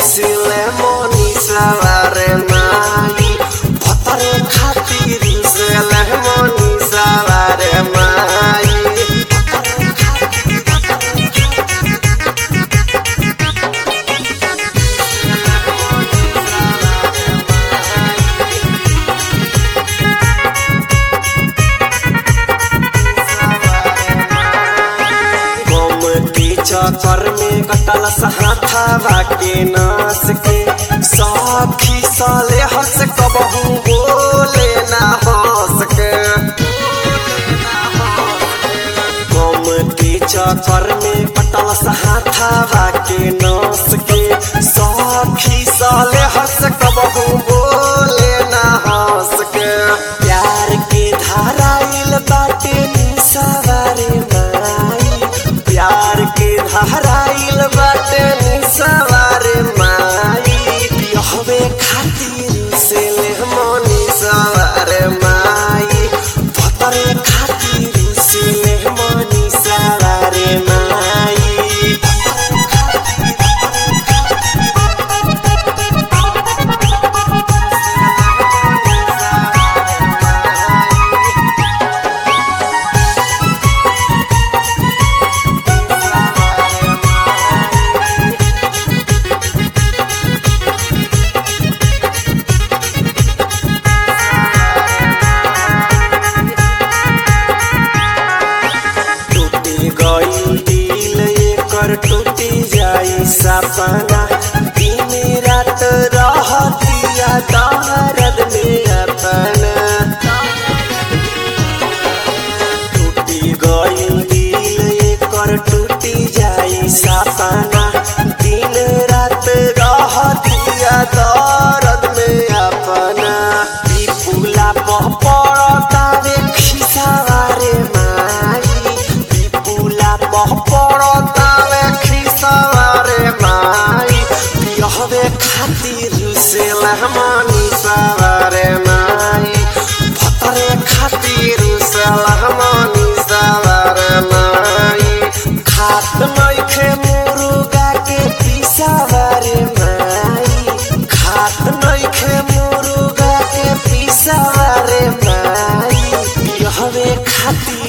रुसिले मनीषा रे माई भतरे खातिर रुसिले मनीषा रे माई गोमती चक्कर में कटल सहाथावा के नास के साखी साले हंस कबहू बोले ना हंस के गोमती चक्कर में कटल सहाथावा के नास के साखी साले हंस कबहू बोले ना हंस के प्यार के धाराइल बाटे निसावारे माई प्यार के धाराइल बाटे निसावारे माई पियहवे खातिर से ले मनी सवारे माई भतरे खातिर से ले मनी सवारे माई टूटी गई दिल एकर टूटी जाई सपना दिन रात रहतिया दर्द में अपना टूटी गई दिल एकर टूटी जाई सपना दिन रात रहतिया दर्द में अपना विपुला पड़ता रे खिसावारे माई विपुला पड़ता रे खिसावारे माई पियहवे खातिर से लहमानी सवारे माई भतरे खातिर से लहमानी सवारे माई खात नइखे मुर्गा के पिसावारे माई खात नइखे मुर्गा के पिसावारे माई पियहवे खातिर